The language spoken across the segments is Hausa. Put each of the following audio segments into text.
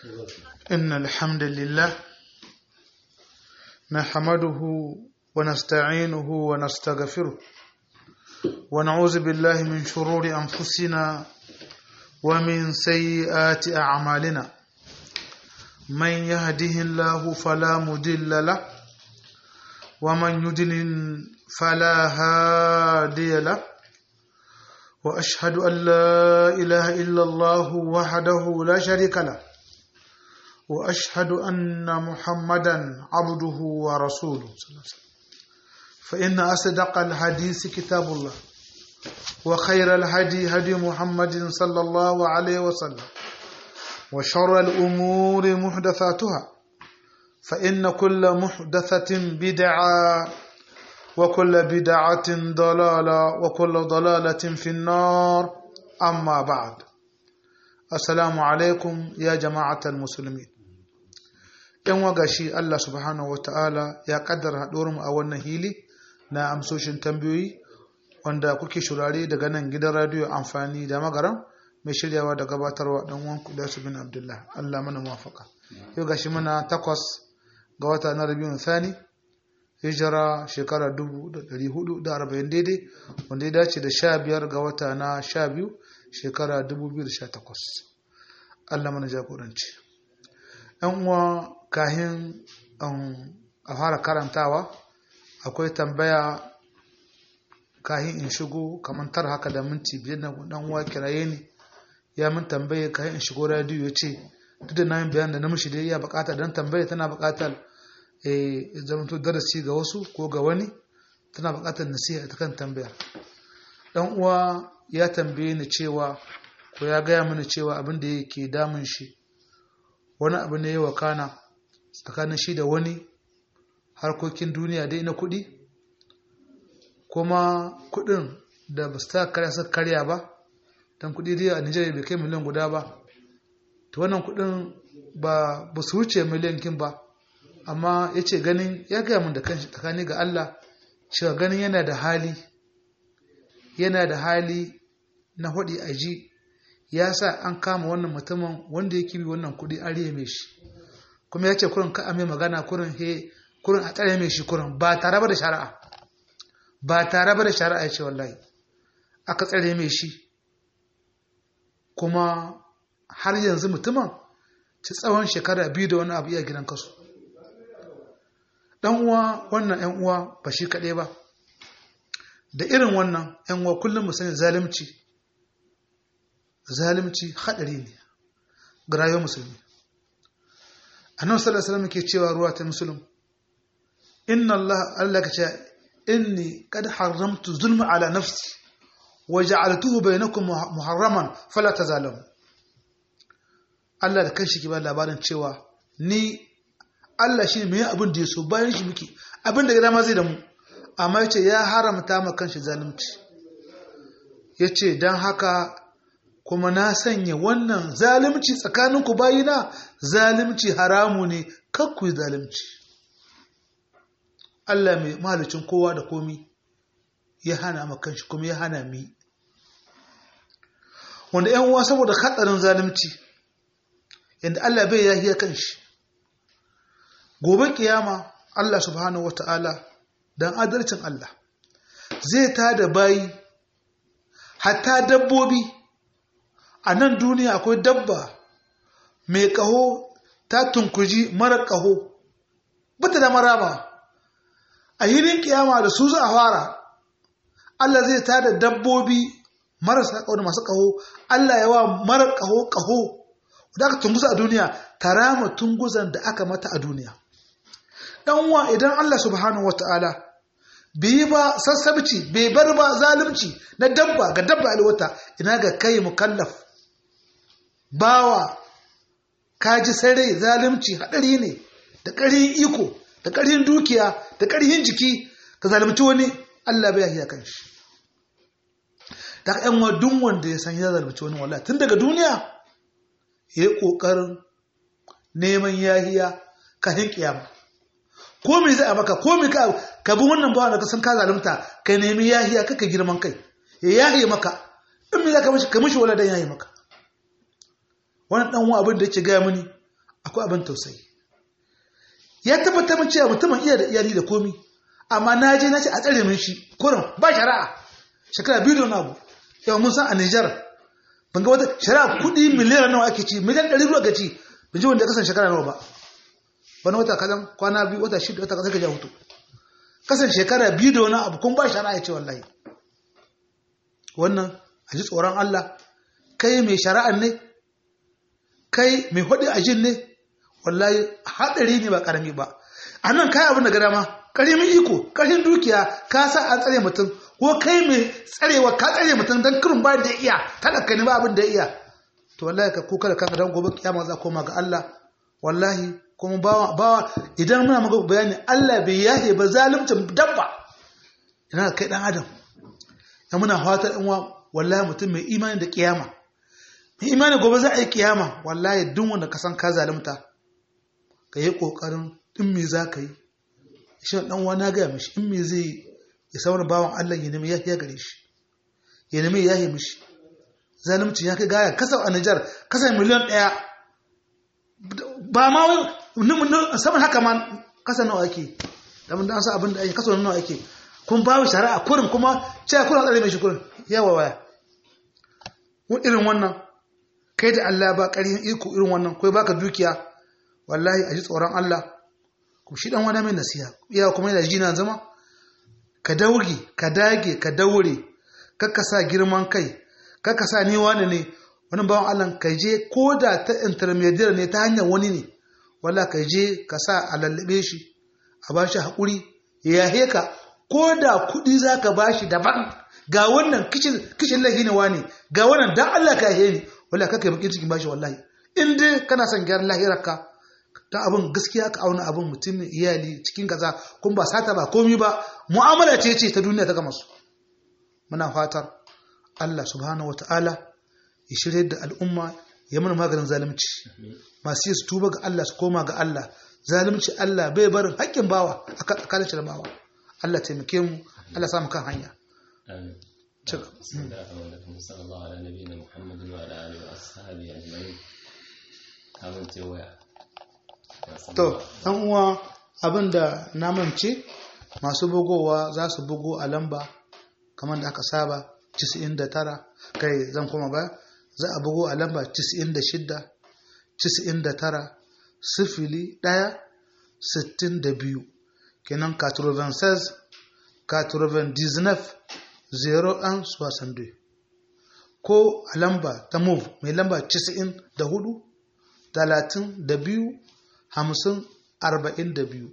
إن الحمد لله نحمده ونستعينه ونستغفره ونعوذ بالله من شرور أنفسنا ومن سيئات أعمالنا من يهده الله فلا مضل له ومن يضلل فلا هادي له وأشهد أن لا إله إلا الله وحده لا شريك له وأشهد أن محمدا عبده ورسوله فإن أصدق الحديث كتاب الله وخير الهدي هدي محمد صلى الله عليه وسلم وشر الأمور محدثاتها فإن كل محدثة بدعة وكل بدعة ضلالة وكل ضلالة في النار أما بعد السلام عليكم يا جماعة المسلمين ‘yan wagashi Allah subhanahu wa ta'ala ya kaddara haɗuwarmu a wannan hili na amsoshin tambayoyi wanda kuke shurare daga nan gidan radiyo amfani da magaran mai shiryawa da gabatarwa ɗan wanku da su bin Abdullah Allah mana muwafaka yau gashi muna takwas ga wata na rabiyun thani hijira shekara 1440 daidai wanda ya dace da sha biyar ga wata na sha biyu shekara 2018 Allah mana jagoranci yan uwa kahin a fara karantawa akwai tambaya kahin in shigo kamar tar haka da minti biyar na dan uwa kiraye ni ya min tambaye kahin in shigo radiyo ya ce duk da na yin bayan da namiji da ya bukata dan tambaye tana bukatar zamanto darasi ga wasu ko ga wani tana bukatar nasiha ta kan tambayar dan uwa ya tambaye ni cewa ko ya gaya mini cewa abin da yake damun shi wani abu ne ya wakana tsakanin shi da wani harkokin duniya dai na kuɗi kuma kuɗin da ba su ta karya suka karya ba don kuɗi dai a nigeria bai kai miliyan guda ba to wannan kuɗin ba ba su wuce miliyan kin ba amma ya ce ganin ya gaya min da kanshi tsakani ga Allah cewa ganin yana da hali yana da hali na hudi aji ya sa an kama wannan mutumin wanda ya kibi wannan kudi an riye mai shi kuma ya ce kurin ka ame magana kurin he kurin a tsare mai shi kurin ba tare ba da shari'a ba tare ba da shari'a ya ce wallahi aka tsare mai shi kuma har yanzu mutumin ci tsawon shekara biyu da wani abu iya gidan kasu dan uwa wannan yan uwa ba shi kaɗai ba da irin wannan yan uwa kullum mu sani zalunci zalunci haɗari ne ga rayuwar musulmi annabi sallallahu alaihi wasallam ke cewa ruwa ta musulun inna allah allah ka ce inni qad haramtu zulma ala nafsi wa ja'altuhu bainakum muharraman fala tazalamu Allah da kanshi ke ba labarin cewa ni Allah shi ne mai abin da ya so bayan shi muke abin da gida ma zai da mu amma ya ce ya haramta ma kanshi zalunci ya ce don haka kuma na sanya wannan zalunci tsakaninku bayina zalunci haramu ne kakku zalunci Allah mai mahalicin kowa da komi ya hana ma kanshi kuma ya hana mi wanda ‘yan uwa saboda hatsarin zalunci yadda Allah bai yahiya kanshi gobe kiyama Allah subhanahu wata'ala don adalcin Allah zai ta da bayi hatta dabbobi a nan duniya akwai dabba mai ƙaho ta tunkuji mara ƙaho bata da maraba a hirin kiyama da su za a fara Allah zai ta da dabbobi marasa ƙaho da masu ƙaho Allah yawa mara ƙaho ƙaho da aka tungusa a duniya tarama tunguzan da aka mata a duniya dan uwa idan Allah subhanahu wataala bai ba sassabci bai bar ba zalunci na dabba ga dabba alwata ina ga kai mukallaf bawa kaji sare zalunci hadari ne da ƙarin iko da ƙarin dukiya da ƙarhin jiki ka zalunci wani Allah bai yahiya kan shi da ƴan wa duk wanda ya san ya zalunci wani wallahi tun daga duniya ya yi ƙoƙarin neman yahiya kafin kiyama ko me zai a maka ko me ka ka bi wannan bawa da ka san ka zalunta ka nemi yahiya kaka girman kai ya yahiye maka in me za ka mishi ka mishi wala dan yahiye maka wannan dan uwa abin da yake gaya mini akwai abin tausayi ya tabbatar min cewa mutumin iya da iyali da komi amma na je na ce a tsare min shi kurin ba shari'a shekara biyu da wani abu yau mun san a Nijar ban ga wata shari'a kuɗi miliyan nawa ake ci miliyan ɗari ruwa ga ci ban ji wanda ya kasan shekara nawa ba wani wata kadan kwana biyu wata shida wata kasar ka ja hutu kasan shekara biyu da wani abu kun ba shari'a ya ce wallahi wannan a ji tsoron Allah kai mai shari'ar ne kai mai hudu a jin ne wallahi haɗari ne ba ƙarami ba a nan kai abin da gada ma ƙaramin iko ƙarfin dukiya ka sa an tsare mutum ko kai mai tsarewa ka tsare mutum don kirin bayan da iya talaka ne ba abin da iya to wallahi ka kuka da kanka don gobe kiyama za koma ga Allah wallahi kuma bawa bawa idan muna maka bayani Allah bai yahe ba zalimcin dabba ina kai dan adam ya muna fatar in wallahi mutum mai imani da kiyama mai imani gobe za a yi kiyama wallahi duk wanda ka san ka zalimta ka yi kokarin in me za ka yi shi dan wani na gaya mishi in me zai ya sauna bawan Allah ya nemi yahiya gare shi ya nemi yahi mishi zalimci ya kai gaya kasa a Nijar kasa miliyan ɗaya ba ma wai saman haka ma kasa nawa ake da mun dan sa abin da ake kasa nawa ake kun ba shi shari'a kurin kuma cewa kuna tsare mai shi kurin yawa waya irin wannan kai da Allah ba ƙarfin iko irin wannan kai baka dukiya wallahi a ji tsoron Allah ku shi dan wani mai nasiha iya kuma yana jina zama ka dauge ka dage ka daure kakka sa girman kai kakka sa ni wani ne wani bawan Allah ka je ko da ta intermediate ne ta hanyar wani ne walla ka je ka sa a lallabe shi a ba shi haƙuri ya yahe ka ko da kuɗi za ka ba shi daban ga wannan kishin lahi ne wani ga wannan dan Allah ka yahe ni walla ka kai bakin cikin bashi wallahi in dai kana son gyaran lahirarka ta abin gaskiya ka auna abin mutum iyali cikin kaza kun ba sata ba komi ba mu'amala ce ce ta duniya ta gama su muna fatar Allah subhanahu wataala ya shirye da al'umma ya mana maganin zalunci masu yi su tuba ga Allah su koma ga Allah zalunci Allah bai barin haƙƙin bawa a kalin da bawa Allah taimake mu Allah samu kan hanya amin بسم الله الرحمن الرحيم صلى الله على نبينا محمد وعلى اله واصحابه اجمعين abin ce waya to dan uwa abinda na mance masu bugowa za su bugo a lamba kamar da aka saba 99 kai zan koma ba za a bugo a lamba 96 99 sifili ɗaya sittin da biyu kenan 96 99 01 62 ko a lamba ta move mai lamba 94 talatin da biyu hamsin arba'in da biyu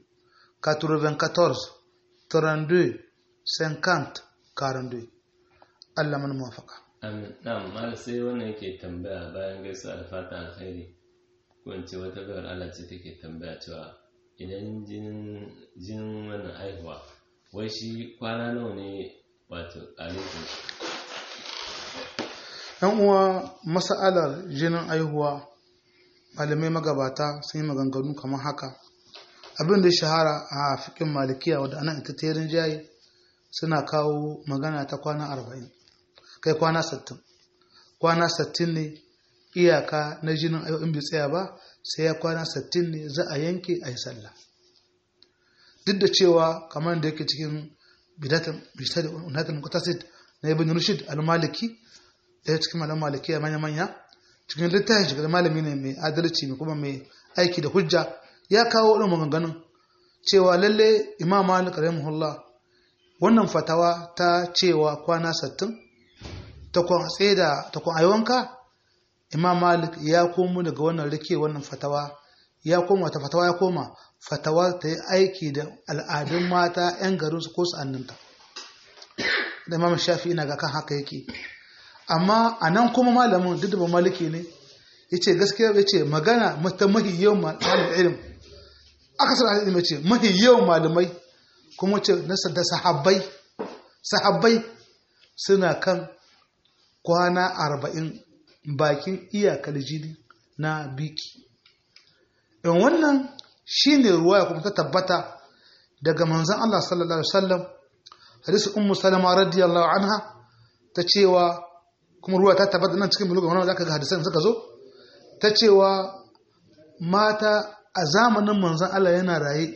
94 32 50 42 Allah mana mafaka na'am mala sai wannan yake tambaya bayan gaisuwa da fatan alkhairi ko in ce wata bayar Allah ce take tambaya cewa idan jinin wannan haihuwa wai shi kwana nawa ne wato alaikum yan uwa mas'alar jinin haihuwa malamai magabata sun yi maganganu kamar haka abin da ya shahara a fikin malikiya wadda ana ita terin jayi suna kawo magana ta kwana arba'in kai kwana sattin kwana sattin ne iyaka na jinin ayo in bai tsaya ba sai ya kwana sattin ne za a yanke a yi sallah duk da cewa kamar da yake cikin bidatin mutasid na ibn rushid al-maliki ɗaya cikin malam malikiya manya-manya cikin littafin shigar malami ne mai adalci mai kuma mai aiki da hujja ya kawo wani maganganun cewa lalle imam malik rahimahullah wannan fatawa ta cewa kwana sattin ta kwan tsaye da ta kwan aiwanka imam malik ya komo daga wannan rike wannan fatawa ya koma ta fatawa ya koma fatawa ta yi aiki da al'adun mata 'yan garinsu ko sa'anninta da imam shafi ina ga kan haka yake amma a nan kuma malamin duk da ba maliki ne ya ce gaskiya ya ce magana mata mahi yawan malamin ilim aka sana ilim ya ce mahi yawan malamai kuma ce nasa da sahabbai sahabbai suna kan kwana arba'in bakin iyakar jini na biki in wannan shine ruwa ya kuma ta tabbata daga manzan Allah sallallahu alaihi wasallam hadisi ummu salama radiyallahu anha ta cewa kuma ruwa ta tabbata nan cikin bulugan wannan zaka ga hadisan suka zo ta cewa mata a zamanin manzon Allah yana raye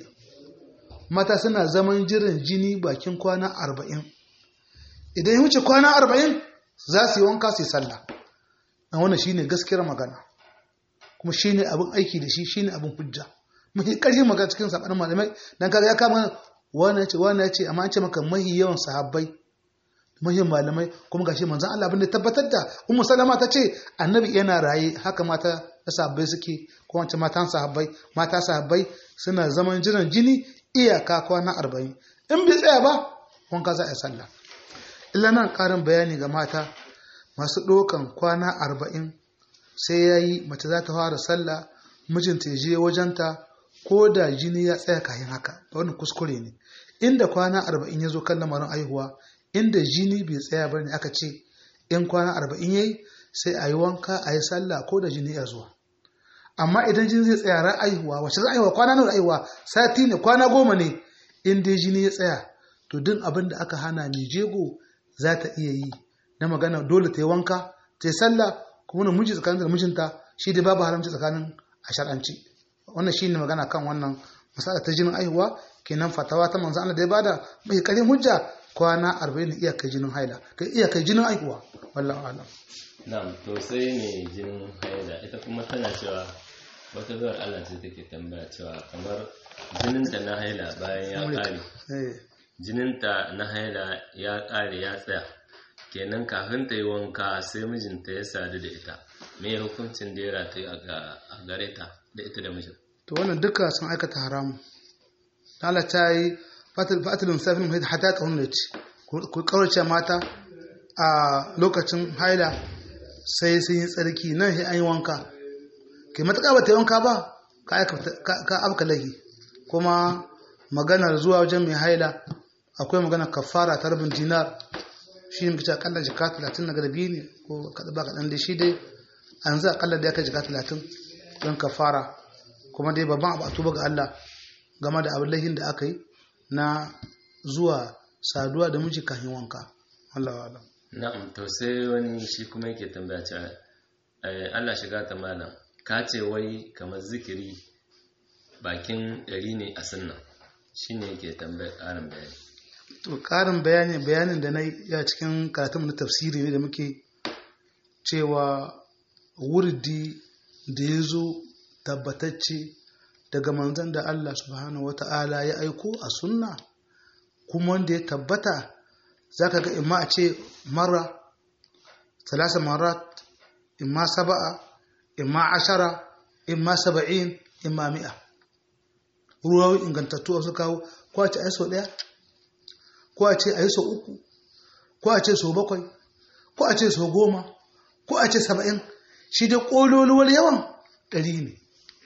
mata suna zaman jiran jini bakin kwana arba'in idan ya wuce kwana arba'in za su yi wanka su yi sallah a wannan shine gaskiyar magana kuma shine abin aiki da shi shine abin hujja mafi ƙarfin magana cikin saɓanin malamai dan kaga ya kama wannan ya ce wannan ya ce amma an ce maka mahi yawan sahabbai mahi malamai kuma gashi manzon Allah abin da tabbatar da ummu salama ta ce annabi yana raye haka mata da sahabbai suke ko wance matan sahabbai mata sahabbai suna zaman jiran jini iyaka kwana arba'in in bai tsaya ba wanka za a yi sallah illa nan ƙarin bayani ga mata masu ɗaukan kwana arba'in sai ya yi mace za ta fara sallah mijinta ya je wajenta ko da jini ya tsaya kayan haka wani kuskure ne inda kwana arba'in ya zo kan lamarin aihuwa inda jini bai tsaya ba ne aka ce in kwana arba'in ya yi sai a yi wanka a yi sallah ko da jini ya zuwa amma idan jini zai tsaya ran aihuwa wacce za aihuwa kwana nawa aihuwa sati ne kwana goma ne in dai jini ya tsaya to duk abin da aka hana mai jego za ta iya yi na magana dole ta yi wanka ta yi sallah kuma na miji tsakanin da mijinta shi dai babu haramci tsakanin a shar'anci wannan shi ne magana kan wannan masala ta jinin aihuwa kenan fatawa ta manzo Allah da ya bada mai karin hujja kwana 40 iya kai jinin haila kai iya kai jinin aihuwa wallahi alam na'am to sai ne jinin haila ita kuma tana cewa wata zuwar Allah ce take tambaya cewa kamar jininta na haila bayan ya kare jininta na haila ya kare ya tsaya kenan kafin ta yi wanka sai mijinta ya sadu da ita me hukuncin da ya rataye a gare ta da ita da mijin to wannan duka sun aikata haramu Allah ta yi fatilin safin mai hata ta hunna ce ku kaurace mata a lokacin haila sai sun yi tsarki nan sai an yi wanka ke matuƙa ba ta yi wanka ba ka abka lahi kuma maganar zuwa wajen mai haila akwai maganar kafara ta rabin dinar shi ne mace akalla jika talatin na garbi ne ko kaɗa ba kaɗan da shi dai a yanzu akalla da ya kai jika talatin don kafara kuma dai babban abu a tuba ga Allah game da abin lahin da aka yi na zuwa saduwa da miji kafin wanka Allah wa Allah na'am to sai wani shi kuma yake tambaya cewa Allah shiga ta malam ka ce wai kamar zikiri bakin ɗari ne a sunna shine yake tambayar ƙarin bayani to ƙarin bayani bayanin da na ya cikin karatun na tafsiri ne da muke cewa wurdi da ya zo tabbatacce daga manzan da Allah subhanahu wa ta'ala ya aiko a sunna kuma wanda ya tabbata za ka ga imma a ce mara talasa marat imma saba'a imma ashara imma saba'in imma mi'a ruwa ingantattu a su kawo ko a ce a yi sau ɗaya ko a ce a yi sau uku ko a ce sau bakwai ko a ce sau goma ko a ce saba'in shi dai ƙololuwar yawan ɗari ne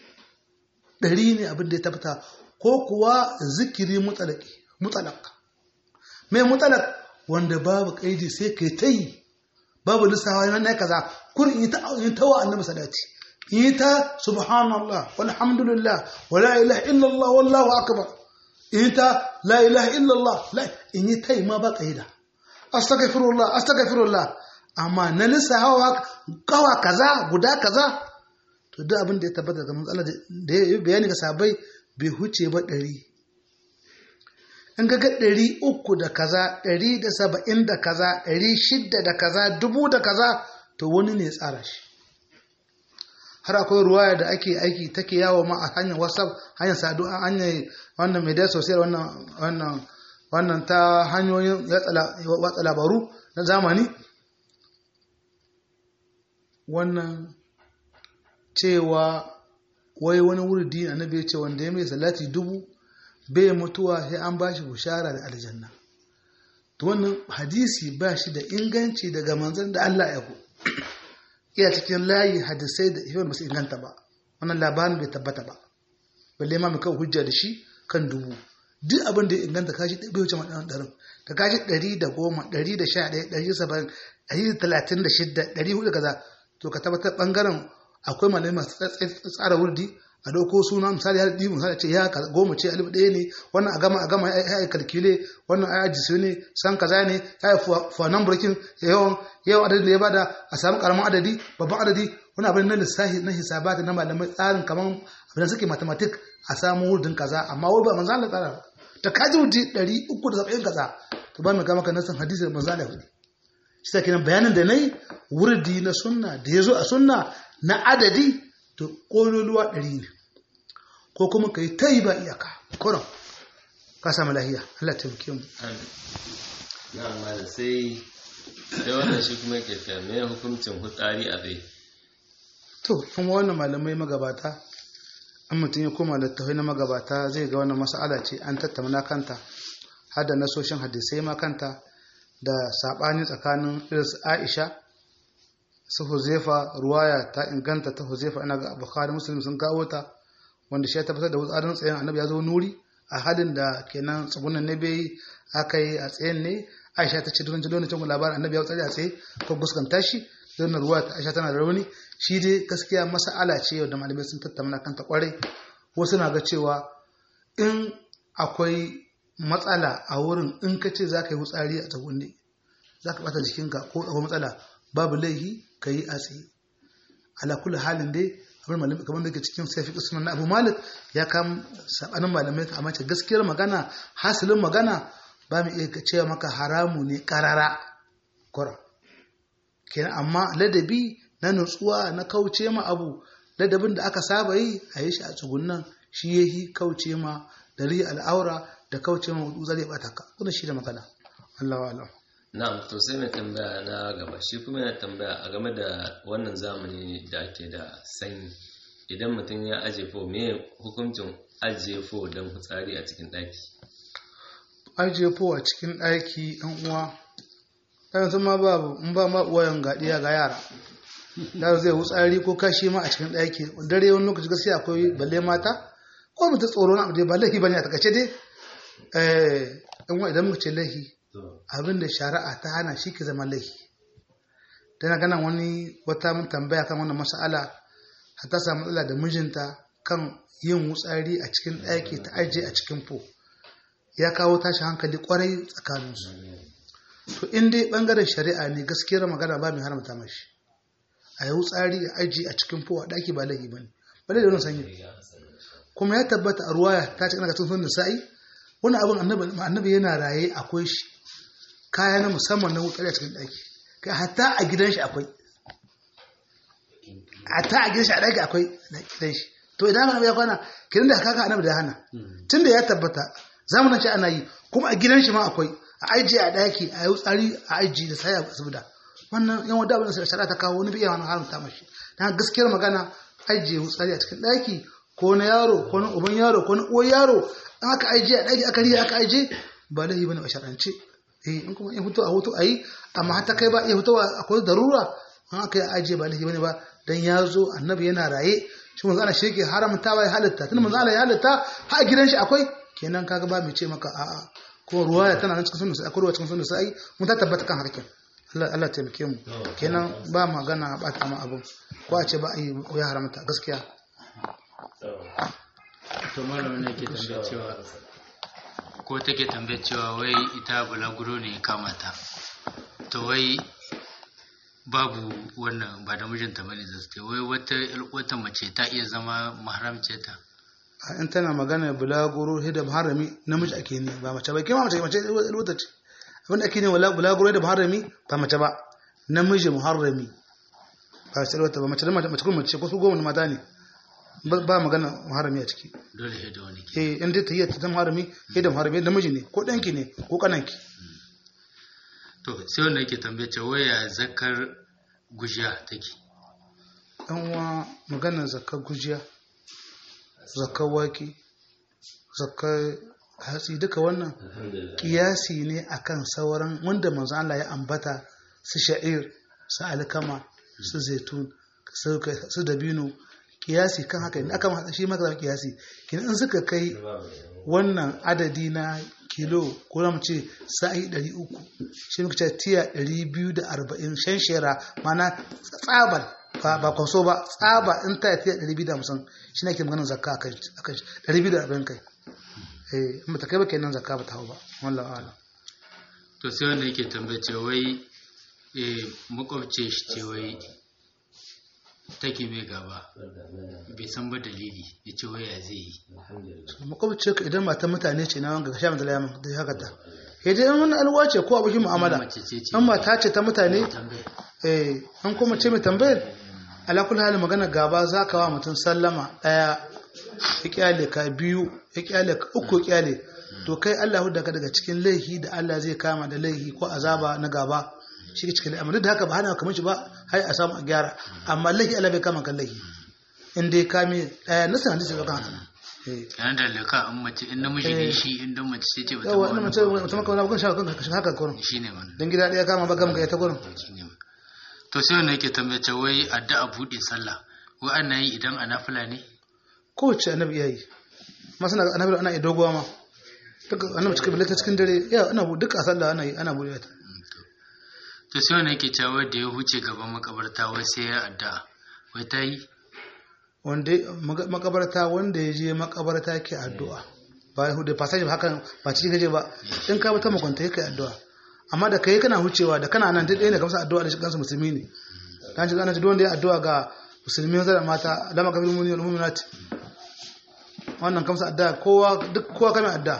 ɗari ne abin da ya tabbata ko kuwa zikiri mutalak mai mutalak wanda babu ƙaidi sai kai ta yi babu lissawa yana na kaza kurin yi ta wa annabi salati yi ta subhanallah walhamdulillah wala ilaha illallah wallahu akbar yi ta la ilaha illallah la in yi ta yi ma ba ƙaida astaghfirullah astaghfirullah amma na lissawa kawa kaza guda kaza to duk abin da ya tabbata ga matsala da ya yi bayani ga sabai bai huce ba ɗari in ga ɗari uku da kaza ɗari da saba'in da kaza ɗari shidda da kaza dubu da kaza to wani ne tsara shi har akwai ruwaya da ake aiki take yawo ma a hanyar whatsapp hanyar sadu a hanyar wannan media social wannan wannan wannan ta hanyoyin watsa labaru na zamani wannan cewa wai wani wurdi annabi ya ce wanda ya mai salati dubu bai mutuwa sai an ba shi bushara da aljanna to wannan hadisi ba shi da inganci daga manzon da Allah ya ku iya cikin layi hadisai da yawan ba su inganta ba wannan labarin bai tabbata ba balle ma mu kawo hujja da shi kan dubu duk abin da ya inganta kashi bai wuce maɗan ɗarin ka kashi ɗari da goma ɗari da sha ɗaya ɗari saba'in ɗari da talatin da shidda ɗari hudu kaza to ka tabbatar ɓangaren akwai malamai masu tsara wurdi a ɗauko suna misali har ɗi misali ce ya goma ce alif ɗaya ne wannan a gama a gama ya yi kalkile wannan a yaji ne san kaza ne ya yi fuwanan burkin yawan yawan adadin da ya bada a samu karamin adadi babban adadi wani abin na lissafi na hisabata na malamai tsarin kamar abin da suke mathematic a samu wurdin kaza amma wai ba manzo Allah tsara ba ta kaji wurdi 370 kaza to ba mai ga maka nasan hadisi da manzo Allah hudu shi sa kenan bayanin da nayi wurdi na sunna da yazo a sunna na adadi to kololuwa 100 ne ko kuma kai tayi ba iyaka kuran ka samu lahiya Allah ta taimake mu na amma da sai sai wannan shi kuma yake ta me hukuncin hutsari a tsaye to kuma wannan malamai magabata an mutum ya koma littafai na magabata zai ga wannan mas'ala ce an tattauna kanta har da nasoshin hadisai ma kanta da saɓani tsakanin iris aisha su huzefa ruwaya ta inganta ta huzefa ina ga bukhari muslim sun kawo ta wanda shi ya tabbatar da wutsarin tsayen annabi ya zo nuri a halin da kenan tsugunan ne bai aka yi a tsayen ne aisha ta ce don jilo cin labarin annabi ya wutsari a tsaye ko guskanta shi don ruwa ta aisha tana da rauni shi dai gaskiya mas'ala ce yau da malamai sun tattauna kanta kwarai wasu na ga cewa in akwai matsala a wurin in ka ce za ka yi wutsari a tsagunne za ka bata jikinka ko akwai matsala babu laihi ka yi a tsaye ala kulli halin dai abin malamai kamar da ke cikin safi usman na abu malik ya kam sabanin malamai ka amince gaskiyar magana hasilin magana ba mu iya cewa maka haramu ne karara kura kenan amma ladabi na nutsuwa na kauce ma abu ladabin da aka saba yi a yi shi a tsugunan shi yahi kauce ma da riya al'aura da kauce ma wudu zai bata ka kuna shi da magana Allahu a'lam na'am to sai mai tambaya na gaba shi kuma yana tambaya a game da wannan zamani da ake da sanyi idan mutum ya aje fo me hukuncin ajiye fo don fitsari a cikin ɗaki ajiye fo a cikin ɗaki ɗan uwa yanzu ma babu in ba ma uwayen gaɗiya ga yara da zai wutsari ko kashi ma a cikin ɗaki dare wani lokaci gaskiya akwai balle mata ko mutum tsoro na abu dai ba laifi bane a takaice dai eh idan muka ce laifi abin da shari'a ta hana shi ke zama laifi tana gana wani wata mun tambaya kan wannan mas'ala har ta samu matsala da mijinta kan yin wutsari a cikin ɗaki ta ajiye a cikin fo ya kawo tashi hankali kwarai tsakaninsu to in dai bangaren shari'a ne gaskiyar magana ba mai haramta mashi a yi wutsari a ajiye a cikin fo a ɗaki ba laifi ba ne ba da wani sanyi kuma ya tabbata a ruwaya ta ce kana cikin sunan sa'i wani abin annabi yana raye akwai shi kaya na musamman na wutsari a cikin ɗaki kai hatta a gidan shi akwai hatta a gidan shi a ɗaki akwai gidan shi to idan annabi ya kwana kiran da kaka annabi da hana tunda ya tabbata zamanin shi ana yi kuma a gidan shi ma akwai a ajiye a ɗaki a yi wutsari a ajiye da sai a asibida wannan yan wadda abin da shari'a ta kawo wani biya wani haramta mashi dan gaskiyar magana ajiye wutsari a cikin ɗaki ko na yaro ko na uban yaro ko na uwar yaro an aka ajiye a ɗaki aka riya aka ajiye ba laifi bane a shar'ance eh in kuma in fito a hutu a yi amma har ta kai ba iya fitowa akwai darura an aka yi ajiye ba laifi bane ba dan ya zo annabi yana raye shi manzo Allah shi yake haramtawa ya halitta tun manzo Allah ya halitta har a gidan shi akwai kenan kaga ba mai ce maka a'a ko ruwaya tana nan cikin sunan sai akwai ruwa cikin sunan sai mun ta tabbata kan harkin Allah Allah taimake mu kenan ba magana ba ta ma abun ko a ce ba a yi ya haramta gaskiya to malamin ne ke tambaye cewa ko take tambaye cewa wai ita bulaguro ne kama ta to wai babu wannan ba da mijinta bane da su wai wata wata mace ta iya zama maharamce ta in tana magana bulaguro hidda harami namiji ake ne ba mace ba kima mace mace wata ce abinda ake ne bulaguro hidda harami ba mace ba namiji muharrami ba mace wata ba mace da mace kuma mace ko su goma mata ne ba magana muharrami a ciki dole hidda wani ke eh in dai ta yi ta muharrami hidda muharrami namiji ne ko danki ne ko kananki to sai wanda yake tambaye ce waya zakar gujiya take dan uwa maganar zakar gujiya zakar wake zakar hatsi duka wannan kiyasi ne akan sauran wanda manzo Allah ya ambata su sha'ir su alkama su zaitun su dabino kiyasi kan haka ne aka ma shi maka kiyasi kin in suka kai wannan adadi na kilo ko na ce sa'i 300 shi muka ce tiya 240 shan shera mana tsabar ba kwaso ba tsaba in ta tiya 250 shi ne ke maganin zakka akan shi 240 kai eh in ta kai ba kenan zakka ba ta hau ba wallahi ala to sai wanda yake tambaye ce wai eh makwabce shi ce wai take mai gaba bai san ba dalili ya ce waya zai yi makwabci ka idan matan mutane ce na wanga sha mata layamin da haka ta sai dai in wani alwa ce ko abokin mu'amala mace ce ce in mata ce ta mutane tambaya eh an kuma ce mai tambayar ala kulli hali magana gaba za ka wa mutum sallama daya ya kyale ka biyu ya kyale ka uku ya kyale to kai Allah hudda ka daga cikin laihi da Allah zai kama da laihi ko azaba na gaba shi ke cikin amma duk da haka ba hana kamar shi ba har a samu a gyara amma laihi Allah bai kama kan laihi in dai kame daya na sanar da sai kan haka eh yana da laka in mace in namiji ne shi in dan mace sai ce bata yawa ma ina wani mace mutum maka wani abin shi haka kan haka kurin shi ne wannan dan gida daya kama ba kama ka ta kurin shi ne to sai wanda yake tambaye wai addu'a buɗe sallah wai ana yi idan a nafila ne kowace annabi ya yi masu na annabi ana iya dogowa ma duka annabi cikin bilata cikin dare ya ana bu duka a sallah ana yi ana buɗe ta to sai wanda yake cewa da ya huce gaban makabarta wai sai ya addu'a wai ta yi wanda maga- makabarta wanda ya je makabarta ke addu'a ba ya hude passage ba hakan ba cikin gaje ba in ka bata makwanta yake addu'a amma da kai kana hucewa da kana nan duk ɗaya ne kamar addu'a da shi kansu musulmi ne dan shi ana ce duk wanda ya addu'a ga musulmi maza da mata lama kafin muni wal mu'minat wannan kamsa addu'a kowa duk kowa kame addu'a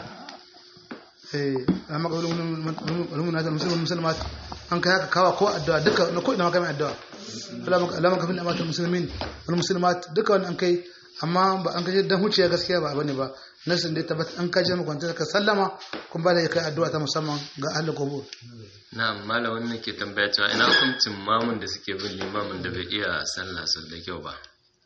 eh lama kafin wal mu'minat wal muslimin muslimat an kai haka kawa ko addu'a duka na ko ina ma kame addu'a lama kafin amatul muslimin wal muslimat duka wannan an kai amma ba an kaje dan huciya gaskiya ba bane ba nasin dai tabbata an kaje mu kwanta ka sallama kun ba da kai addu'a ta musamman ga ahlul qubur na'am malam wannan ke tambaya cewa ina hukuncin mamun da suke bin limamin da bai iya sallah sau da kyau ba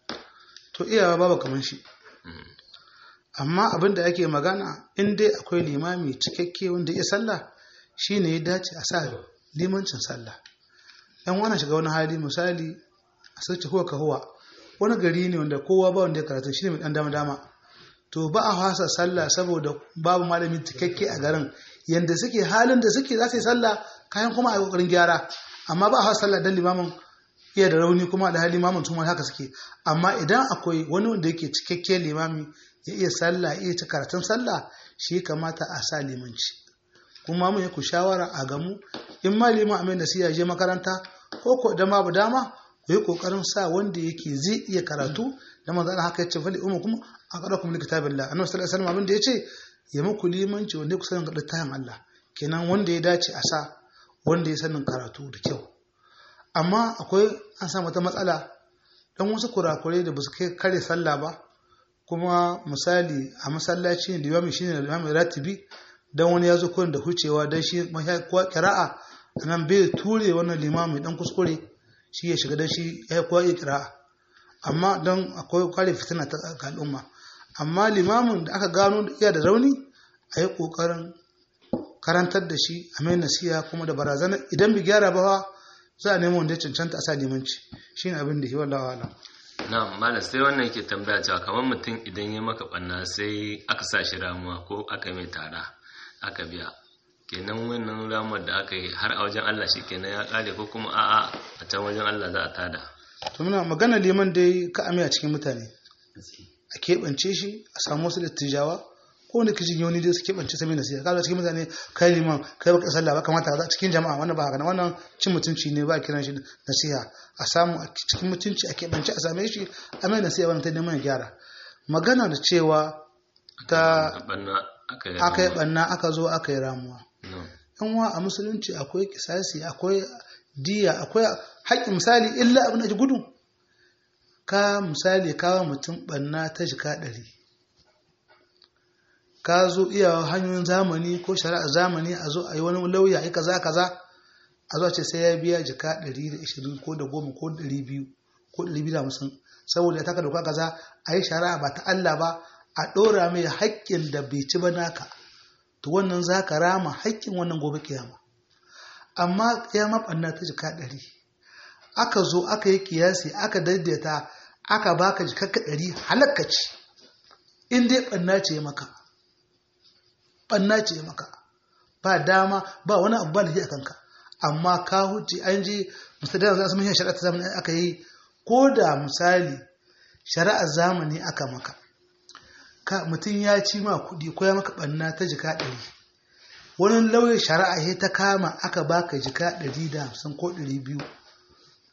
to iyawa babu kaman shi Mm. amma abin da ake magana in dai akwai limami cikakke wanda ya sallah shine ya dace a sa limancin sallah yan wani shiga wani hali misali a sauce huwa ka huwa wani gari ne wanda kowa ba wanda ya karatu shine mai dan dama dama to ba a fasa sallah saboda babu malami cikakke a garin yanda suke halin da suke za su yi sallah kayan kuma a yi kokarin gyara amma ba a fasa sallah dan limamin iya da rauni kuma da hali limamin tuma haka suke amma idan akwai wani wanda yake cikakke limami ya iya sallah ya iya ta karatun sallah shi ya kamata a sa limanci kuma mun yi ku shawara a gamu in ma liman amin da siya je makaranta ko ko da babu dama ku yi kokarin sa wanda yake zai iya karatu da manzo Allah haka yace fali ummu kuma a kada kuma kitabillah annabi sallallahu alaihi wasallam abin da yace ya muku limanci wanda ku sanin littafin Allah kenan wanda ya dace a sa wanda ya sanin karatu da kyau amma akwai an samu wata matsala dan wasu kurakurai da basu kai kare sallah ba kuma misali a masallaci da limami shine limami ratibi dan wani ya zo kurin da hucewa dan shi kuwa kira'a anan bai ture wannan limami dan kuskure shi ya shiga dan shi ya kuwa iya kira'a amma dan akwai kware fitina ta ga al'umma amma limamin da aka gano iya da rauni a yi kokarin karantar da shi a mai nasiha kuma da barazana idan bi gyara ba za a nemo wanda ya cancanta a sa limanci shi ne abin da ke wallawa alam na'am malam sai wannan yake tambaya cewa kamar mutum idan ya maka banna sai aka sa shi ramuwa ko aka mai tara aka biya kenan wannan ramuwar da aka yi har a wajen Allah shi kenan ya kare ko kuma a'a a can wajen Allah za a tada to muna magana liman dai ka ame a cikin mutane a keɓance shi a samu wasu dattijawa ko wanda kijin yau ni dai su keɓance sami nasiha kaga cikin mutane kai liman kai baka sallah ba kamata a cikin jama'a wannan ba haka wannan cin mutunci ne ba a kiran shi nasiha a samu a cikin mutunci a keɓance a same shi a mai nasiha wannan ta neman ya gyara magana da cewa ta banna aka yi aka yi ramuwa. ɓanna aka zo aka yi ramuwa No. yan wa a musulunci akwai kisasi akwai diya akwai haƙƙin misali illa abin da ji gudu ka misali kawo mutum ɓanna ta jika ɗari ka zo iya hanyoyin zamani ko shari'ar zamani a zo a yi wani lauya yi kaza kaza a zo a ce sai ya biya jika ɗari da ishirin ko da goma ko ɗari biyu ko ɗari biyu da hamsin saboda ya taka doka kaza a yi shari'a ba ta Allah ba a ɗora mai haƙƙin da bai ci ba naka to wannan za ka rama haƙƙin wannan gobe kiyama amma ya maɓanna ta jika ɗari aka zo aka yi kiyasi aka daidaita aka baka jikakka ɗari halakka ce in dai ɓanna ce maka ɓanna ce maka ba dama ba wani abu ba da a kanka amma ka huce an je musadar za su mahiyar shari'a ta zamani aka yi ko da misali shari'ar zamani aka maka ka mutum ya ci ma kuɗi ko ya maka ɓanna ta jika ɗari wani lauyin shari'a ya ta kama aka baka jika ɗari da hamsin ko ɗari biyu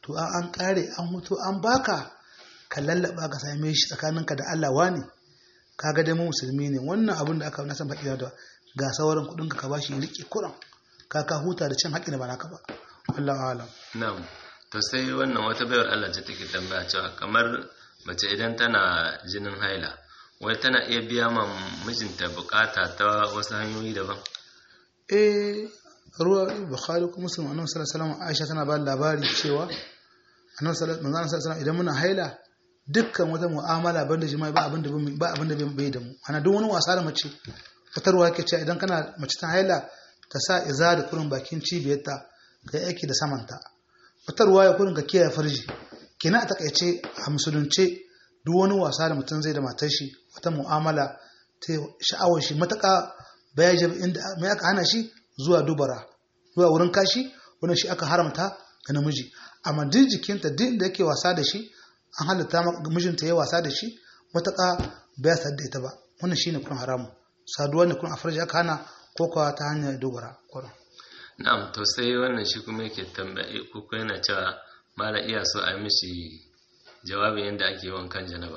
to an an kare an mutu an baka ka lallaba ka same shi tsakaninka da Allah wani kaga dai mu musulmi ne wannan abin da aka na san faɗi da ga sauran kuɗin ka bashi ya rike kuran ka ka huta da cin haƙƙi da ba naka ba wallahi alam na'am to sai wannan wata bayar Allah ce take tambaya cewa kamar mace idan tana jinin haila wai tana iya biya ma mijinta bukata ta wasu hanyoyi daban eh ruwa bukhari kuma muslim annabi sallallahu alaihi wasallam aisha tana ba labari cewa annabi sallallahu alaihi wasallam idan muna haila dukkan wata mu'amala banda jima'i ba abin da ba abin da bai da mu ana duk wani wasa da mace fitarwa yake cewa idan kana mace ta haila ta sa iza da kurin bakin cibiyarta ka yi aiki da samanta fitarwa ya kurin ka kiyaye farji kina a takaice a musulunce duk wani wasa da mutum zai da matar shi wata mu'amala ta sha'awar shi mataka baya jabi inda mai aka hana shi zuwa dubara zuwa wurin kashi wannan shi aka haramta ga namiji amma duk jikinta duk inda yake wasa da shi an halatta mijinta ya wasa da shi mataka baya sadda ita ba wannan shine kun haramu saduwa ne kun a farji aka hana ko kuwa ta hanyar dubara kurin na'am to sai wannan shi kuma yake tambaye ko yana cewa mala iya so a mishi jawabin yadda ake wankan janaba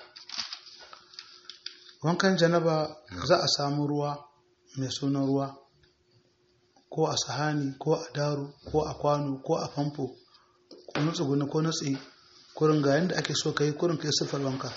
wankan janaba za a samu ruwa mai sunan ruwa ko a sahani ko a daru ko a kwano ko a famfo ko nutsu guni ko nutsi kurin ga yadda ake so ka yi kurin ka yi siffar wanka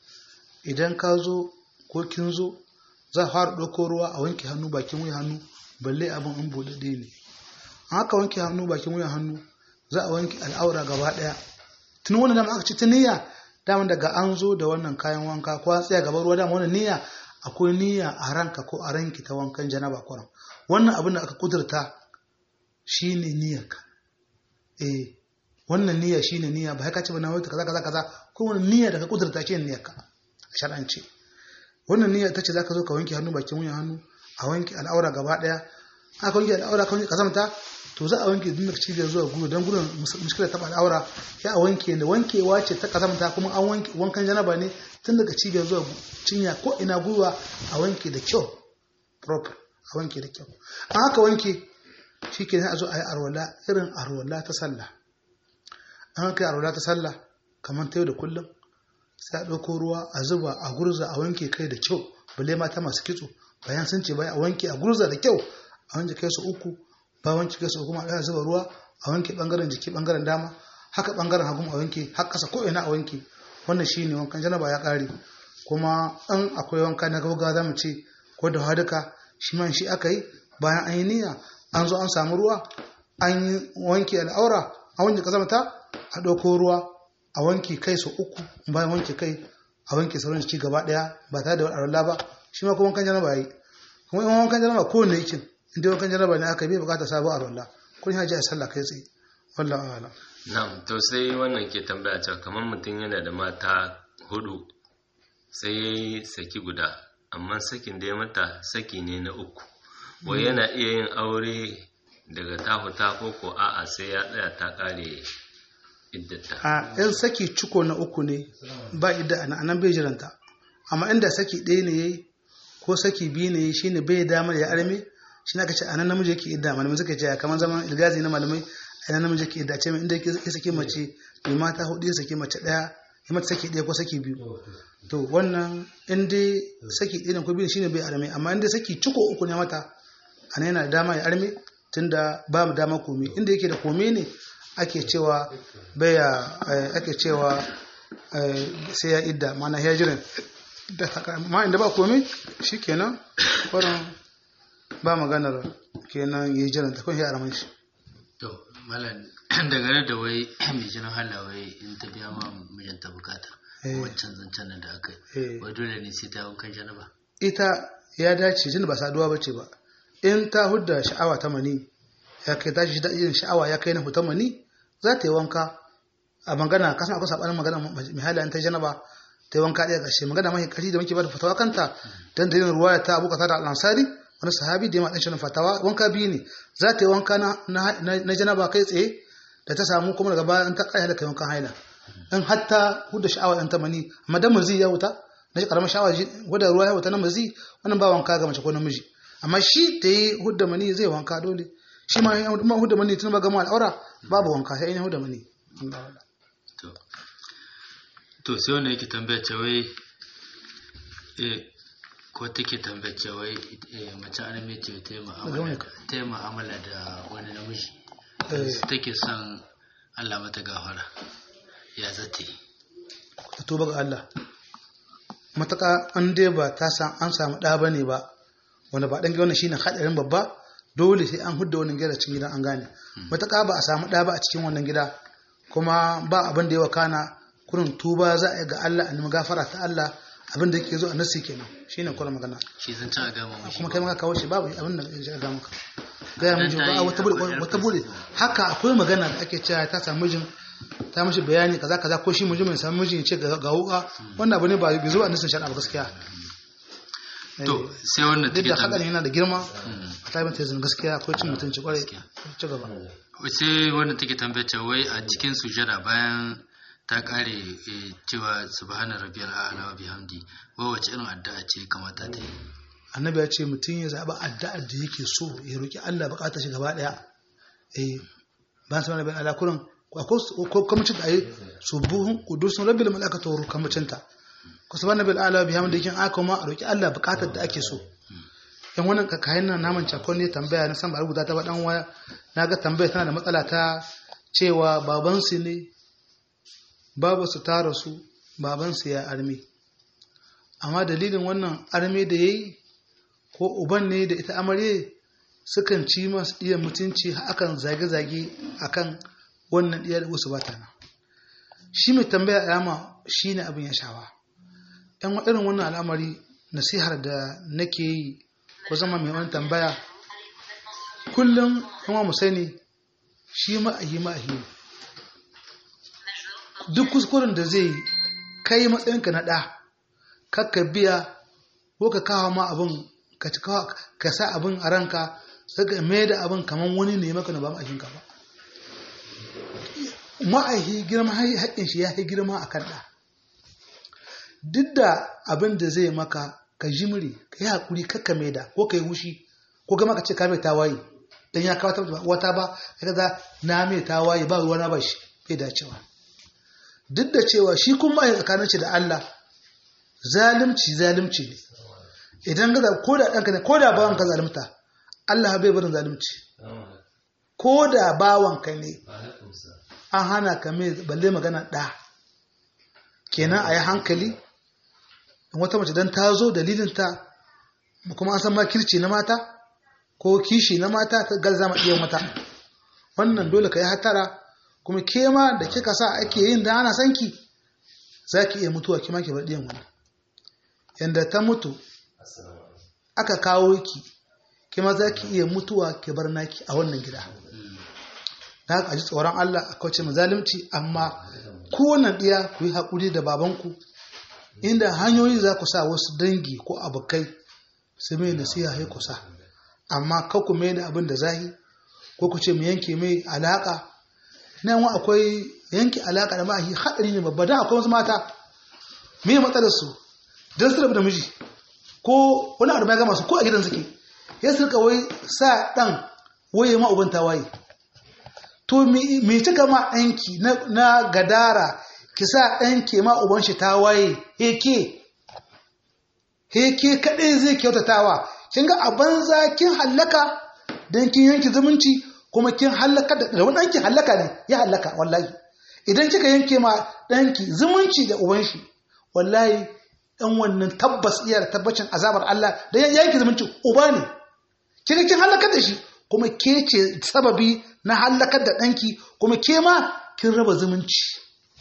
idan ka zo ko kin zo za a fara ɗauko ruwa a wanke hannu bakin wuya hannu balle abin in buɗaɗɗe ne an haka wanke hannu bakin wuya hannu za a wanke al'aura gaba ɗaya tun wani dama aka ci ta niyya dama daga an zo da wannan kayan wanka ko an tsaya gaban ruwa dama wannan niyya akwai niyya a ranka ko a ranki ta wankan janaba kuran wannan abin da aka kudurta shine niyyarka eh wannan niyya shine niyya ba haka ce ba na wata kaza kaza kaza ko wannan niyya da ka kudurta shine niyyarka a shar'ance wannan niyya ta ce zaka zo ka wanke hannu bakin wuyan hannu a wanke al'aura gaba daya aka wanke al'aura ka wanke kazamta to za a wanke duk daga cibiyar zuwa gudu don gudun muskilar taɓa al'aura ya a wanke da wankewa ce ta kazamta kuma an wanke wankan janaba ne tun daga cibiyar zuwa cinya ko ina gwiwa a wanke da kyau proper a wanke da kyau an haka wanke shi ke a zo a yi arwala irin arwala ta sallah an haka arwala ta sallah kamar ta yau da kullum sai a ɗauko ruwa a zuba a gurza a wanke kai da kyau balle mata masu kitso bayan sun ce bai a wanke a gurza da kyau a wanke kai su uku ba wanke kai su kuma a zuba ruwa a wanke bangaren jiki bangaren dama haka bangaren hagu a wanke har kasa ko ina a wanke wannan shine wankan janaba ya kare kuma in akwai wanka na gauga za mu ce ko da haduka shi man shi aka yi bayan an yi niyya an zo an samu ruwa an yi wanke al'aura a wanke kazamta a ɗauko ruwa a wanke kai su uku bayan wanke kai a wanke sauran jiki gaba ɗaya ba tare da wani ba shi ma kuma wankan janaba yi kuma in wankan janaba kowane yakin inda wankan janaba ne aka bi bukata sabo a rolla kun haji a sallah kai tsaye wallahi a'lam na'am to sai wannan ke tambaya cewa kamar mutum yana da mata hudu sai ya yi saki guda amma sakin da ya mata saki ne na uku wai yana iya yin aure daga tahuta ko ko a'a sai ya tsaya ta kare iddata a yan saki ciko na uku ne ba idda a nan bai jiranta amma inda saki ɗaya ne yayi ko saki biyu ne shine bai damar ya arme shi na kace anan namiji yake idda malamai suka ce kamar zaman ilgazi na malamai anan namiji yake idda ce mai inda ya saki mace mai mata hudu ya saki mace daya ya mata saki daya ko saki biyu to wannan in dai saki ɗaya ne ko biyu shine bai arme amma in dai saki ciko uku ne mata anan yana da dama ya arme tunda ba mu dama kome inda yake da kome ne ake cewa baya ake cewa sai ya idda mana ya jiran ma inda ba kome shikenan kwarin ba maganar kenan ya jiran ta kun ya araman shi to malam dangane da wai mai jinin hala wai in ta biya ma mijinta bukata wancan zancen nan da aka yi wai dole ne sai ta wankan janaba ita ya dace tunda ba saduwa bace ba in ta hudda sha'awa ta mani ya kai tashi da irin sha'awa ya kai na hutan mani za ta yi wanka a magana kasan akwai sabanin magana mai halayen ta janaba ta yi wanka ɗaya ƙarshe magana mai ƙarfi da muke ba da fatawa kanta don da yin ruwaya ta abu kasa da al'ansari wani sahabi da ya maɗan shirin fatawa wanka biyu ne za ta yi wanka na janaba kai tsaye da ta samu kuma daga baya in ta ƙaya da kai wankan haila in hatta hudda sha'awa ɗan ta mani amma dan mazi ya wuta na shi ƙaramin sha'awa wadda ruwa ya wuta na mazi wannan ba wanka ga mace ko namiji amma shi ta yi hudda mani zai wanka dole shi ma hudda mani tun ba gama al'aura babu wanka sai in hudda mani to to sai wanda yake tambaya ce wai eh ko take tambaya ce wai eh, mace an mai ce ta yi mu'amala ta yi mu'amala da wani namiji Eh. take son Allah mata gafara ya zata yi ta tuba ga Allah mataka an dai ba ta san an samu ɗa bane ba wanda ba ɗan gida wannan shine haɗarin babba dole sai an hudda wannan gida cikin gidan an gane mataka ba a samu ɗa ba a cikin wannan gida kuma ba abin da ya wakana kurin tuba za a yi ga Allah a nemi gafara ta Allah abin da yake zo a nasi kenan shine kurin magana shi zan ci a gama mashi kuma kai maka kawo shi babu abin da ya ga maka gaya miji Dan ta ba yi wata bude akwai wata bude haka akwai magana da ake cewa ta samu mijin ta mishi bayani kaza kaza ko shi mijin mai samu mijin ya ce ga ga wuka wannan abu ne ba bai zo a nisan shari'a ba gaskiya to sai wannan duk take da tambaya hadarin yana da girma a taibin tezin gaskiya akwai cin mutunci kwarai ci gaba sai wannan take tambaya ce wai a cikin sujada bayan ta kare eh, cewa subhana rabbiyal a'la wa bihamdi wai wace irin addu'a ce kamata ta yi annabi ya ce mutum ya zaɓi addu'ar da yake so ya roƙi Allah buƙatar shi gaba ɗaya eh ba su mana bayan alakuran ko kamacin da ayi subuhun kudusun rabbil malakatu wa kamacin ta ko subhana bil ala bihamdi kin aka ma a roƙi Allah buƙatar da ake so yan wannan kayan nan naman cakon ne tambaya na san ba rubuta ta ba dan waya naga tambaya tana da matsala ta cewa baban su ne babu su tara su baban su ya armi amma dalilin wannan armi da yayi ko uban ne da ita amarye sukan ci masu iya mutunci akan zage-zage akan wannan iya da wasu bata nan shi mai tambaya yama shi ne abin ya shawa yan irin wannan al'amari nasihar da nake yi ko zama mai wani tambaya kullum kuma mu sani shi ma'ahi ma'ahi ne duk kuskuren da zai kai matsayinka na ɗa kakka biya ko ka kawo ma abin ka ci kawo ka sa abin a ranka sai ka mai da abin kamar wani ne maka na ba ma'aikinka ba ma'aihi girma haƙƙin shi ya yi girma a kan ɗa duk da abin da zai maka ka jimri ka yi haƙuri kakka mai da ko ka yi wushi ko gama ka ce ka mai tawaye don ya kawo wata ba ka ga na mai tawaye ba ruwa na ba shi bai dacewa duk da cewa shi kuma ya tsakanin shi da Allah zalimci zalimci ne idan ga ko da ɗanka ne ko da bawan ka zalimta Allah bai barin zalimci ko da bawan ka ne an hana ka mai balle magana ɗa kenan a yi hankali in wata mace don ta zo dalilinta kuma an san makirci na mata ko kishi na mata ta galza ma iya mata wannan dole ka yi hatara kuma ke ma da kika sa ake yin da ana sanki za ki iya mutuwa kima ki bar ɗiyan wani yadda ta mutu aka kawo ki kima za ki iya mutuwa ki bar naki a wannan gida da haka a ji tsoron Allah a kauce mazalimci amma kowane ɗiya ku yi haƙuri da babanku inda hanyoyi za ku sa wasu dangi ko abokai su mai nasiha ya kusa amma ka ku mai da abin da zahi ko ku ce mu yanke mai alaƙa nan wa akwai yanke alaƙa da ma'ahi haɗari ne babba da akwai wasu mata me matsalar su don su rabu da miji ko wani abu ya gama su ko a gidan suke ya su rika wai sa ɗan waye ma uban tawaye to me cika ma ɗanki na gadara ki sa ɗanki ma uban shi tawaye heke heke kaɗai zai kyautatawa kin ga a banza kin hallaka don kin yanki zumunci kuma kin hallaka da wani ɗanki hallaka ne ya hallaka wallahi idan kika yanke ma ɗanki zumunci da uban shi wallahi ɗan wannan tabbas iya da tabbacin azabar Allah da ya yanke zumunci uba ne kika kin hallakar da shi kuma ke ce sababi na hallakar da ɗanki kuma ke ma kin raba zumunci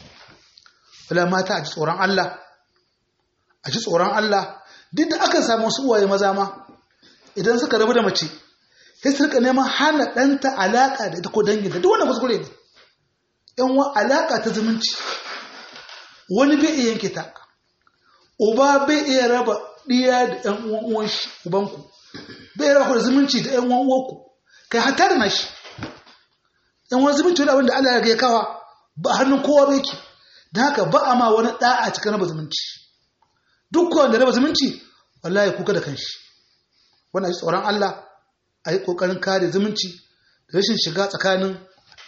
wala mata a ji tsoron Allah a ji tsoron Allah duk da aka samu wasu uwaye maza ma idan suka rabu da mace sai su rika neman hana ɗanta alaƙa da ita ko danginta duk wanda kuskure ne yan wa alaƙa ta zumunci wani bai iya yanke ta uba bai iya raba ɗiya da ƴan uwan shi ubanku bai iya raba da zumunci da ƴan uwan uwanku kai hatta da nashi ƴan wani zumunci wani abin da Allah ya kawa ba hannun kowa bai ki don haka ba a ma wani ɗa a cikin raba zumunci duk wanda raba zumunci wallahi kuka da kanshi wannan tsoron Allah a yi ƙoƙarin kare zumunci da rashin shiga tsakanin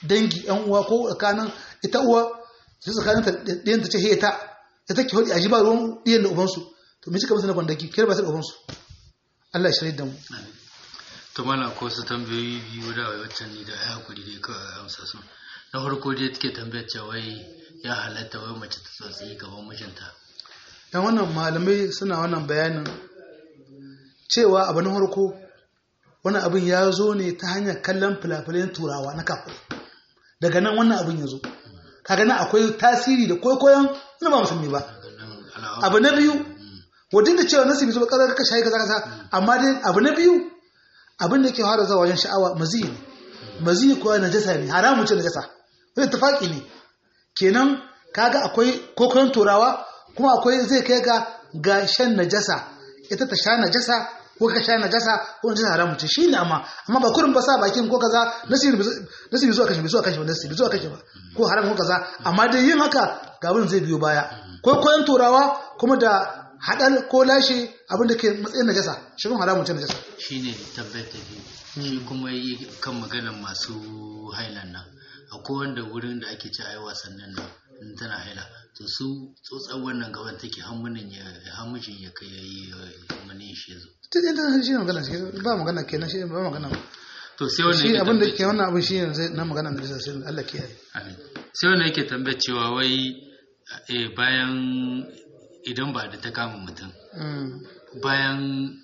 dangi yan uwa ko tsakanin ita uwa su tsakanin ta ɗiyan ta ce he ta ta take hodi a ji ba ruwan ɗiyan da ubansu to me suka musu na kwandaki kira ba su da ubansu Allah ya shirya da mu to mana ko su tambayoyi biyu da waccan ni da ya hakuri dai kawai amsa su na farko dai take tambayar cewa wai ya halatta wai mace ta tsotsi gaban mijinta yan wannan malamai suna wannan bayanin cewa abu na farko wani abin ya zo ne ta hanyar kallon filafilan turawa na kafin daga nan wannan abin ya zo kaga nan akwai tasiri da kwaikwayon na ba musulmi ba abu na biyu wadda da cewa nasibi zuwa ƙarar ka shayi kaza kaza amma dai abu na biyu abin da ke fara zuwa wajen sha'awa mazi ne mazi kuwa najasa ne haramun ce najasa wani tafaki ne kenan kaga akwai kwaikwayon turawa kuma akwai zai kai ga ga shan najasa ita ta sha najasa ko ka sha najasa ko najasa haramun ce shine amma amma ba kurin ba sa bakin ko kaza nasibi nasibi zuwa kashi zuwa kashi ba nasibi zuwa kashi ba ko haram ko kaza amma dai yin haka ga abin zai biyo baya ko koyan turawa kuma da hadal ko lashe abin da ke matsayin najasa shi kuma haramun ce najasa shine tabbayar ta biyu shi kuma yi kan maganar masu hailan nan akwai wanda wurin da ake ci a yi wasannin nan in tana haila to su tsotsar wannan gaban take hamunin ya hamushin ya kai yayi mani shi yazo ta yadda shi ne magana shi ba magana kenan shi ba magana to sai wannan shi yake abin da tambayar- ke wannan abin shi ne na magana da najasa sai Allah kiyaye Amin. sai wannan yake tambayar cewa wai eh, bayan idan ba da ta kama mutum Mm. bayan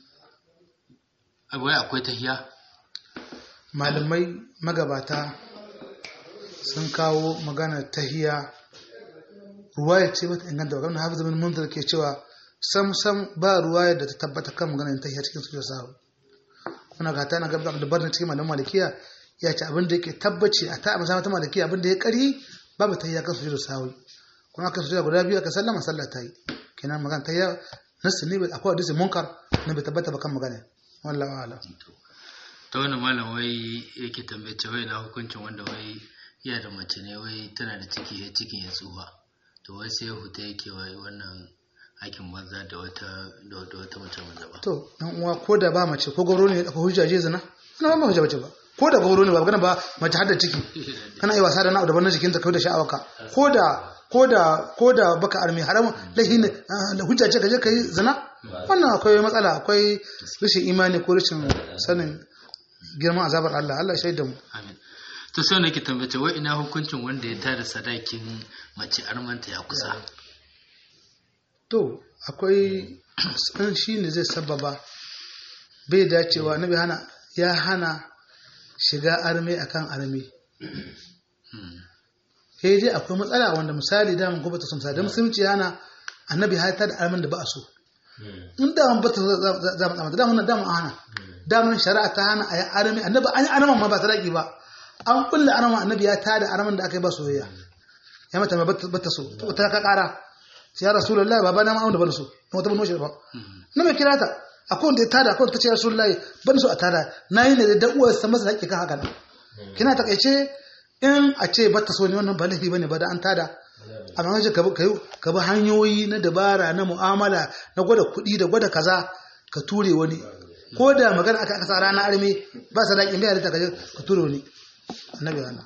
wai akwai tahiya malamai magabata sun kawo magana tahiya ruwaya ce bata inganta ba kamar hafiz bin munzir ke cewa sam sam ba ruwaya da ta tabbata kan maganar tahiya cikin sujud sahu kuna ga ta na gaba da barna cikin malaman malikiya ya ce abin da yake tabbaci a ta amsa mata malikiya abin da ya kari babu tahiya kan sujud sahu kuma aka sujud guda biyu aka sallama sallah ta yi kenan magana tahiya nasu ne akwai hadisi munkar na bai tabbata ba kan magana wallahi a'lam ta wani malam wai yake tambaye cewa wai na hukuncin wanda wai iya da mace ne wai tana da ciki ya cikin ya tsufa to wai sai ya huta yake wai wannan aikin banza da wata da wata wata mace maza ba to dan uwa ko da ba mace ko gauro ne akwai hujja je zina ana ba hujja bace ba ko da gauro ne ba magana ba mace har da ciki kana yi wasa da na daban na jikinta kai da sha'awarka ko da ko da ko da baka armi haram lahi ne ah, da hujja ce ka je kai zina wannan akwai matsala akwai rashin imani ko rashin sanin girman azabar Allah Allah shaida mu amin to sai nake tambaye cewa wai ina hukuncin wanda ya tada sadakin mace armanta ya kusa to akwai an shi ne zai sababa bai dacewa nabi hana ya hana shiga arme akan arme sai dai akwai matsala wanda misali da mun ta sumsa da musulunci yana annabi ya ta da armen da ba a so in da mun bata za mu tsamata da mun da mun hana da mun shari'a ta hana a yi arme annabi an yi armen ma ba sadaki ba an kulle armen annabi ya ta da armen da aka yi ba soyayya ya mata ma bata so to ta ka kara sai ya rasulullahi baba na ma wanda ban so na wata ban so ba na mai kira ta akwai wanda ya tada akwai wanda ta ce rasulullahi ban so a tada na yi ne da uwar sa masa haƙƙi kan haka nan kina takaice in a ce bata so ne wannan ba laifi bane ba da an tada amma kaje ka bi ka bi hanyoyi na dabara na mu'amala na gwada kuɗi da gwada kaza ka ture wani ko da magana aka aka sa rana arme ba sadaki bai halitta kaje ka ture wani annabi Allah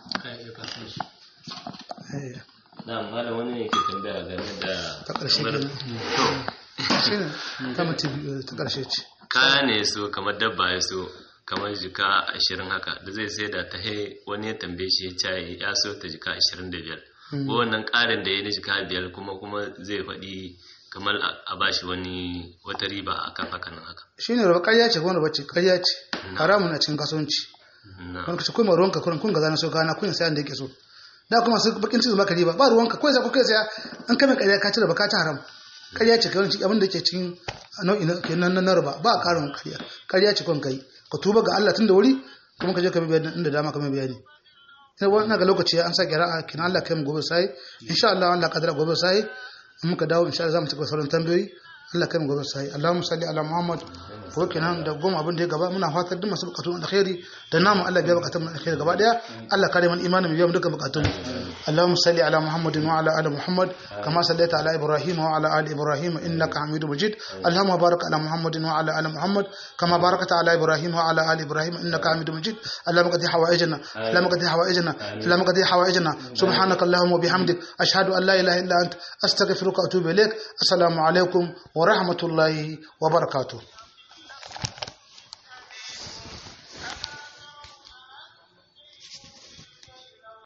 eh na malam wani ne ke tambaya game da ta ƙarshe kamar- kenan shi ne ta mutum ta ƙarshe ce kaya ne so kamar dabba ya so kamar jika ashirin haka da zai sai da ta hai wani ya tambaye shi ya ce ya so ta jika ashirin da biyar ko wannan ƙarin da ya na jika biyar kuma kuma zai faɗi kamar a- a bashi wani wata riba akan haka nan haka shi ne raba ƙarya ce kuma bacci ƙarya ce haramun a cikin kasuwanci na wani kace kuma ruwanka kurin kun gaza na so kana kun sayan da yake so da kuma su bakin cikin baka riba ba ruwanka ko sai ko kai saya an kame ƙarya ka ci da baka ci haram ƙarya ce kai wani abin da ke cikin nau'i na kenan na narba ba a karin ƙarya ƙarya ce kun kai ka tuba ga Allah tun da wuri kuma ka je ka bi bayani inda dama ka mai bayani sai wani ga lokaci an sa kira kin Allah kai mu gobe sai insha Allah Allah kadara gobe sai in muka dawo insha Allah za mu cika sauran tambayoyi Allah kai mu gobe sai Allahumma salli ala Muhammad ko kenan da goma abin da ya gaba muna fatar duk masu bukatun alkhairi da namu Allah biya bukatun mu alkhairi gaba daya Allah kare mana imanin mu biya mu dukkan bukatun Allahumma salli ala Muhammadin wa ala ali Muhammad kama sallaita ala Ibrahim wa ala ali Ibrahim innaka Hamidum Majid Allahumma barik ala Muhammadin wa ala ali Muhammad kama barakta ala Ibrahim wa ala ali Ibrahim innaka Hamidum Majid Allahumma qadi hawaijana Allahumma qadi hawaijana Allahumma qadi hawaijana subhanaka Allahumma wa bihamdik ashhadu an la ilaha illa anta astaghfiruka wa atubu ilaik assalamu alaikum wa rahmatullahi wa barakatuh